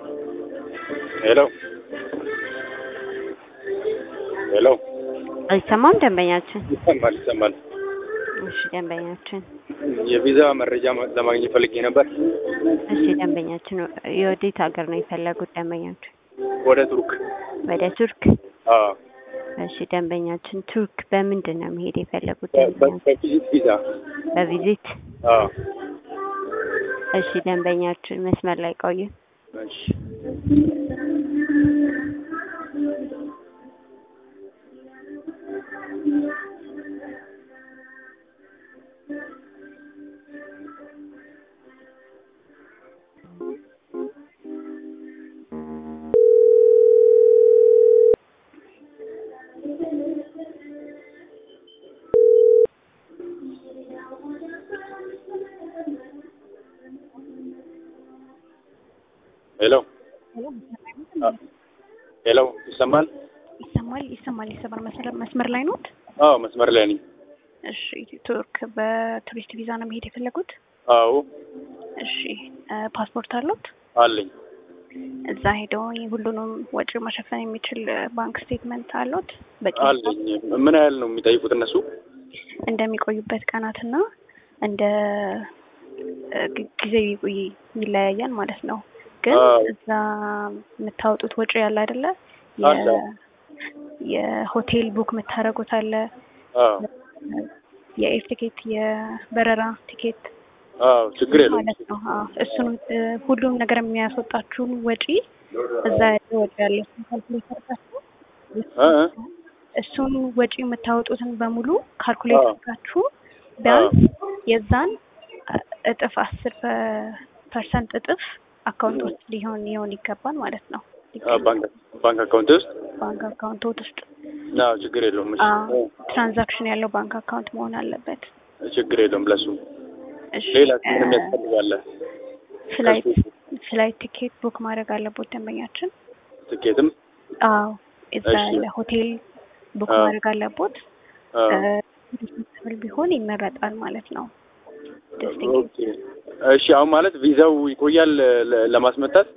ሄሎ ሄሎ አይሰማም ደንበኛችን? ይሰማል ይሰማል። እሺ ደንበኛችን። የቪዛ መረጃ ማ- ለማግኘት ፈልጌ ነበር እሺ ደንበኛችን፣ የወዴት ሀገር ነው የፈለጉት ደንበኛችን? ወደ ቱርክ። ወደ ቱርክ። አዎ እሺ ደንበኛችን፣ ቱርክ በምንድን ነው መሄድ የፈለጉት በ- ደንበኛችን? በቪዚት ቪዛ። በቪዚት። አዎ እሺ ደንበኛችን፣ መስመር ላይ ቆዩ። እሺ ሄሎ አ- ሄሎ ይሰማል? ይሰማል ይሰማል ይሰማል። መስመር መስመር ላይ ኖት? አዎ መስመር ላይ ነኝ። እሺ ቱርክ በቱሪስት ቪዛ ነው መሄድ የፈለጉት? አዎ እሺ እ ፓስፖርት አሉት? አለኝ። እዛ ሄደው ሁሉንም ወጪ መሸፈን የሚችል እ ባንክ ስቴትመንት አሉት? በቂ አለኝ። ምን ያህል ነው የሚጠይቁት እነሱ? እንደሚቆዩበት ቀናትና እንደ እ ግ- ጊዜ ይቆይ- ይለያያል ማለት ነው። ግን አዎ። እዛ የምታወጡት ወጪ ያለ አይደለ? አለ። የ- የሆቴል ቡክ የምታደርጉት አለ አዎ የኤፍ ቲኬት የበረራ ቲኬት አዎ ችግር የለውም። ማለት ነው። አዎ እሱንም እ ሁሉም ነገር የሚያስወጣችሁን ወጪ እዛ ያለ ወጪ ያለ እሱን ካልኩሌት አድርጋችሁ እ እ እሱን ወጪ የምታወጡትን በሙሉ ካልኩሌት አዎ። አድርጋችሁ ቢያንስ የዛን እ እጥፍ አስር ፐርሰንት እጥፍ አካውንት ውስጥ ሊሆን ሊሆን ይገባል ማለት ነው። አ፣ ባንክ ባንክ አካውንት ውስጥ ባንክ አካውንቶት ውስጥ አዎ ችግር የለውም። እሺ አዎ፣ ትራንዛክሽን ያለው ባንክ አካውንት መሆን አለበት። ችግር የለውም። ለሱ እሺ ሌላ እ ምንም ያስፈልጋለ? ፍላይት ፍላይት ቲኬት ቡክ ማድረግ አለቦት ደንበኛችን። ትኬትም አዎ እዛ እሺ። ያለ ሆቴል ቡክ አዎ። ማድረግ አለቦት። አዎ ብል ቢሆን ይመረጣል ማለት ነው። ደስ ኦኬ። እሺ አሁን ማለት ቪዛው ይቆያል ለ- ለማስመታት?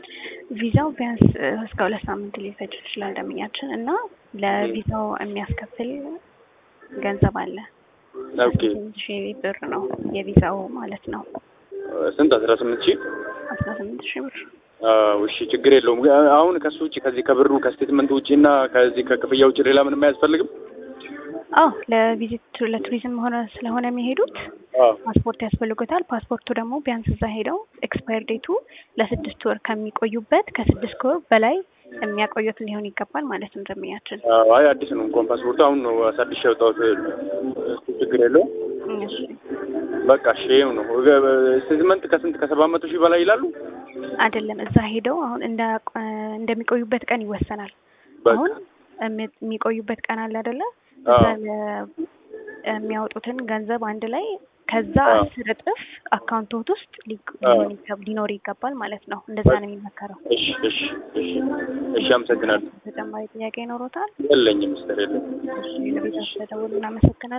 ቪዛው ቢያንስ እ እስከ ሁለት ሳምንት ሊፈጅ ይችላል ደንበኛችን እና ለቪዛው የሚያስከፍል ገንዘብ አለ። ኦኬ። ስምንት ሺህ ብር ነው የቪዛው ማለት ነው። ስንት? አስራ ስምንት ሺህ አስራ ስምንት ሺህ ብር አዎ እሺ ችግር የለውም። አሁን ከሱ ውጭ ከዚህ ከብሩ ከስቴትመንት ውጭ እና ከዚህ ከክፍያ ውጭ ሌላ ምንም አያስፈልግም? አዎ ለቪዚት ለቱሪዝም ሆነ ስለሆነ የሚሄዱት አዎ ፓስፖርት ያስፈልጉታል። ፓስፖርቱ ደግሞ ቢያንስ እዛ ሄደው ኤክስፓየር ዴቱ ለስድስት ወር ከሚቆዩበት ከስድስት ወር በላይ የሚያቆዩት ሊሆን ይገባል ማለት ነው ደንበኛችን። አዎ አይ አዲስ ነው እንኳን ፓስፖርቱ አሁን ነው አሳድሽ ያወጣሁት። እሱ ችግር የለውም። እሺ በቃ እሺ ይኸው ነው። ስቴትመንት ከስንት ከሰባት መቶ ሺህ በላይ ይላሉ? አይደለም እዛ ሄደው አሁን እንደ እንደሚቆዩበት ቀን ይወሰናል። በቃ አሁን እሚ- የሚቆዩበት ቀን አለ አይደለ? አዎ እዛ ለ- የሚያወጡትን ገንዘብ አንድ ላይ ከዛ አዎ። አስር እጥፍ አካውንቶት ውስጥ ሊ- አዎ። ሊሆን ይገብ- ሊኖር ይገባል ማለት ነው። እንደዛ ነው የሚመከረው። እሺ እሺ እሺ እሺ አመሰግናለሁ። ተጨማሪ ጥያቄ ይኖሮታል? የለኝም ሚስተር የለኝም። እሺ ለቤተሰብ ተደውሉ። እናመሰግናለን።